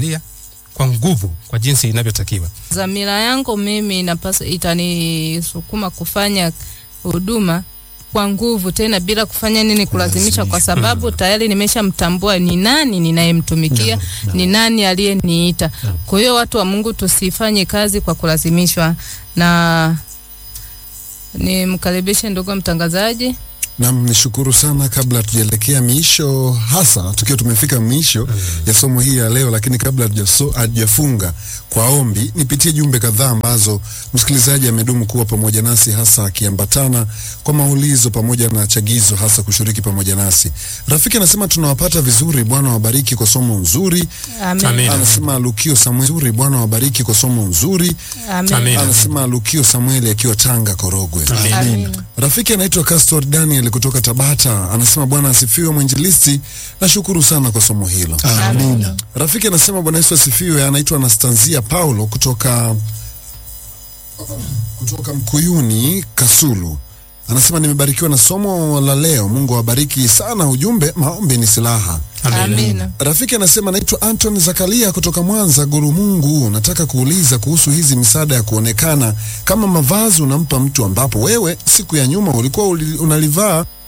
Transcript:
Biblia kwa nguvu, kwa jinsi inavyotakiwa. Dhamira yangu mimi inapasa itanisukuma kufanya huduma kwa nguvu tena bila kufanya nini kulazimisha, kwa sababu tayari nimeshamtambua ni nani ninayemtumikia, ni nani aliyeniita. Kwa hiyo watu wa Mungu tusifanye kazi kwa kulazimishwa. Na nimkaribishe ndugu mtangazaji. Nam, nishukuru sana. Kabla hatujaelekea miisho, hasa tukiwa tumefika miisho ya somo hii ya leo, lakini kabla hatujaso- hatujafunga kwa ombi, nipitie jumbe kadhaa ambazo msikilizaji amedumu kuwa pamoja nasi, hasa akiambatana kwa maulizo pamoja na chagizo, hasa kushiriki pamoja nasi. Rafiki anasema tunawapata vizuri, Bwana wabariki kwa somo nzuri. Amen. Amen. Anasema Lukio Samuel, nzuri, Bwana wabariki kwa somo nzuri. Amen. Amen. Anasema Lukio Samueli akiwa Tanga Korogwe. Amen. Amen. Rafiki anaitwa Castor Daniel kutoka Tabata anasema Bwana asifiwe mwinjilisti, nashukuru sana kwa somo hilo. Amina. Rafiki anasema Bwana Yesu asifiwe. Anaitwa Anastanzia Paulo kutoka kutoka Mkuyuni Kasulu, anasema nimebarikiwa na somo la leo. Mungu awabariki sana. Ujumbe, maombi ni silaha. Amina. Rafiki anasema naitwa Anton Zakaria kutoka Mwanza. Guru Mungu, nataka kuuliza kuhusu hizi misaada ya kuonekana kama mavazi unampa mtu ambapo wewe siku ya nyuma ulikuwa uli- unalivaa